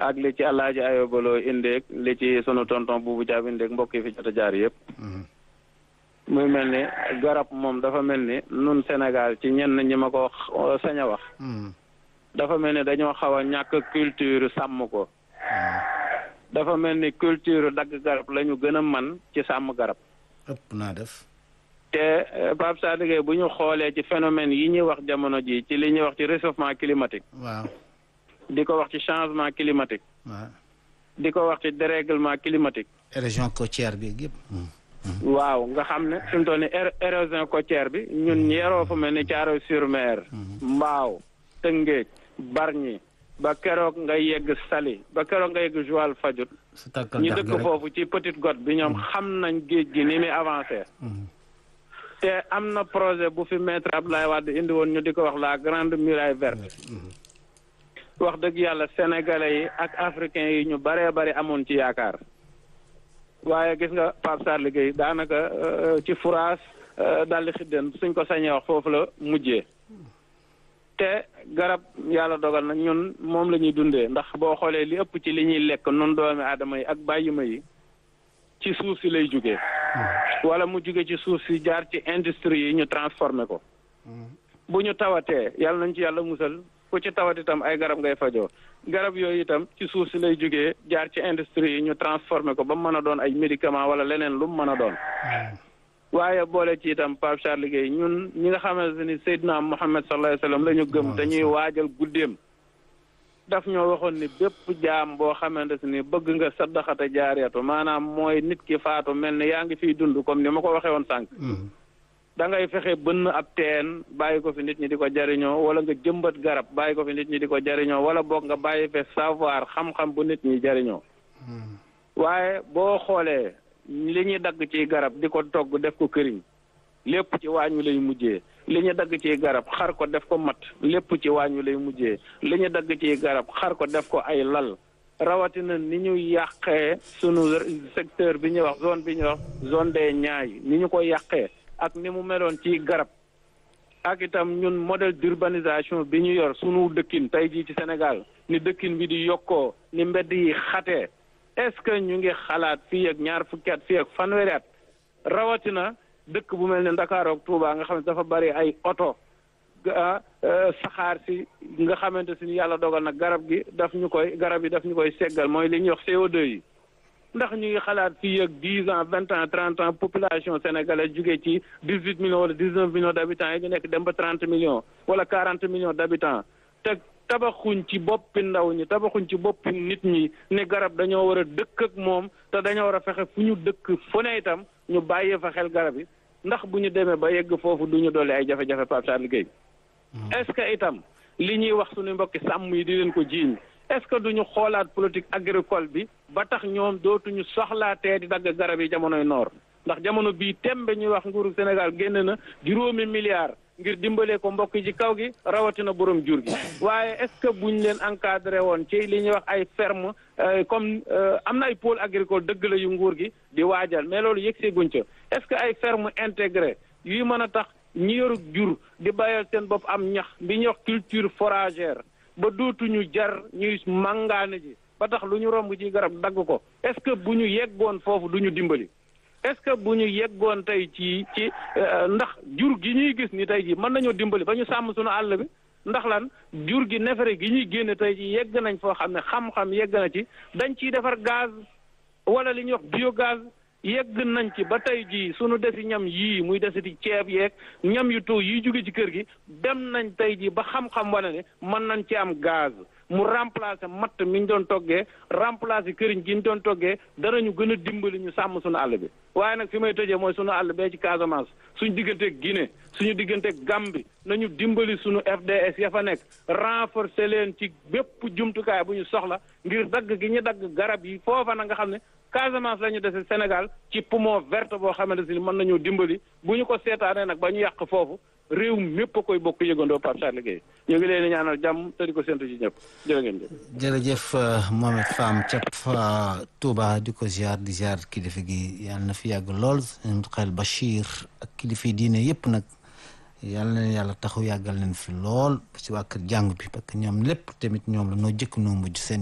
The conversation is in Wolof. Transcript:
ak li ci alaaji ayobaloo indeeg li ci sunu tonton buubu jaab indeeg mbokk yi fi jot a jaar yëpp muy mel ni garab moom dafa mel ni nun Sénégal ci ñenn ñi ma ko wax sañ a wax dafa mel ni dañoo xaw a ñàkk culture sàmm ko dafa mel ni culture dagg garab la ñu gën a man ci sàmm garab ëpp naa def te Pape Sadikhe bu ñu xoolee ci phénomène yi ñuy wax jamono ji ci li ñuy wax ci réchauffement climatique waaw di ko wax ci changement climatique waaw di ko wax ci dérèglement climatique région côtière bi yëpp waaw nga xam ne fi mu toll ni érosion côtière bi ñun yeroo fu mel ni Thiaroye sur Mer Mbaaw Tëngéej Bargny ba keroog nga yegg Saly ba keroog nga yegg Joal Fadiouth ñu dëkk foofu ci Petite Côte bi ñoom xam nañ géej gi ni muy avancé te am na projet bu fi maître Abdoulaye Wade indi woon ñu di ko wax la grande muraille verte wax dëgg yàlla sénégalais yi ak africains yi ñu baree bari amoon ci yaakaar waaye gis nga Pape Sarr liggéey daanaka ci furaas daldi xiddeen suñ ko sañee wax foofu la mujjee te garab yàlla dogal na ñun moom la ñuy dundee ndax boo xoolee li ëpp ci li ñuy lekk nun doomi aadama yi ak bàyyima yi ci suuf si lay jógee wala mu jóge ci suuf si jaar ci industrie yi ñu transformé ko bu ñu tawatee yàlla nañ ci yàlla musal ku ci tawat itam ay garab ngay fajoo garab yooyu itam ci suuf si lay jógee jaar ci industrie yi ñu transformé ko ba mu mën a doon ay médicament wala leneen lu mu mën a doon waaye boole ci itam Pape Charles Guèye ñun ñi nga xamante ni Seydina Muhammad sallallahu alayhi wa sallam la ñu gëm dañuy waajal guddeem daf ñoo waxoon ni bépp jaam boo xamante ni bëgg nga saddaxata jaariyatu maanaam mooy nit ki faatu mel ni yaa ngi fiy dund comme ni ma ko waxee woon sànq da ngay fexe bënn ab teen bàyyi ko fi nit ñi di ko jariñoo wala nga jëmbat garab bàyyi ko fi nit ñi di ko jariñoo wala boog nga bàyyi fe savoir xam-xam bu nit ñi jariñoo waaye boo xoolee li ñuy dagg ci garab di ko togg def ko këriñ lépp ci waañ wi lay mujjee li ñu dagg ci garab xar ko def ko mat lépp ci waañ wi lay mujjee li ñu dagg ci garab xar ko def ko ay lal rawatina ni ñu yàqee sunu secteur bi ñuy wax zone bi ñuy wax zone des Niayes ni ñu ko yàqee ak ni mu meloon ci garab ak itam ñun modèle d'urbanisation bi ñu yor sunu dëkkin tey jii ci Sénégal ni dëkkin bi di yokkoo ni mbedd yi xatee est-ce que ñu ngi xalaat fii ak ñaar fukki at fii ak fanweeri at rawatina dëkk bu mel ne Ndakaaru ak Touba nga xam ne dafa bari ay oto saxaar si nga xamante si yàlla dogal na garab gi daf ñu koy garab yi daf ñu koy seggal mooy li ñuy wax CO2 yi ndax ñu ngi xalaat fii ak dix ans vingt ans trente ans population sénégalaise jugee ci dix huit millions wala dix neuf millions d' habitants yi ñu nekk dem ba trente millions wala quarante millions d' habitants te tabaxuñ ci boppi ndaw ñi tabaxuñ ci boppi nit ñi ne garab dañoo war a dëkk ak moom te dañoo war a fexe fu ñu dëkk fu ne itam ñu bàyyee fa xel garab yi ndax bu ñu demee ba yegg foofu du ñu dolli ay jafe-jafe Pape Charles Guèye est-ce que itam li ñuy wax suñu mbokki sàmm yi di leen ko jiiñ est-ce que duñu xoolaat politique agricole bi ba tax ñoom dootuñu soxlaatee di dagg garab yi jamonoy noor ndax jamono bii tembe ñuy wax nguuru Sénégal génn na juróomi milliards ngir dimbalee ko mbokk yi ci kaw gi rawatina borom jur gi waaye est-ce que buñ leen encadré woon ci li ñuy wax ay ferme comme am na ay pôle agricole dëgg la yu nguur gi di waajal mais loolu yëg see guñ ca est-ce que ay ferme intégré yuy mën a tax ñi yoru jur di bàyyal seen bopp am ñax bi ñuy wax culture foragère ba dootuñu jar ñuy màngaane ji ba tax lu ñu romb ci garab dagg ko est-ce que bu ñu yeggoon foofu du ñu dimbali est-ce que bu ñu yeggoon tey ci ci ndax jur gi ñuy gis ni tey ji mën nañoo dimbali ba ñu sàmm suñu àll bi ndax lan jur gi nefere gi ñuy génne tey ji yegg nañ foo xam ne xam-xam yegg na ci dañ ciy defar gaz wala li ñuy wax biogaz yegg nañ ci ba tey jii sunu desi ñam yii muy desiti ceeb yeeg ñam yu too yi jóge ci kër gi dem nañ tey jii ba xam-xam wane ne mën nañ ci am gaz mu remplacer matt mi ñu doon toggee remplacer këriñ gi ñu doon toggee danañu gën a dimbali ñu sàmm suñu àll bi waaye nag fi may tëjee mooy suñu àll bee ci Casamance suñu digganteeg Guinée suñu digganteeg Gambie nañu dimbali suñu FDS ya fa nekk renforcer leen ci bépp jumtukaay bu ñu soxla ngir dagg gi ñu dagg garab yi foofa na nga xam ne Casamance la ñu dese Sénégal ci poumon verte boo xamante ni mën nañoo dimbali bu ñu ko seetaanee nag ba ñu yàq foofu réew mépp a koy bokk yëgandoo Pape Charles Guèye ñu ngi leen di ñaanal jàmm te di ko séntu ci ñëpp jërë ngeen jëf. jërëjëf Mohamed Fam ca Touba di ko ziar di ziar kilifa gi yàlla na fi yàgg lool xel Bachir ak kilifa diine yëpp nag yàlla na yàlla taxaw yàggal leen fi lool si waa kër jàng bi parce que ñoom lépp tamit ñoom la noo jëkk noo mujj seen.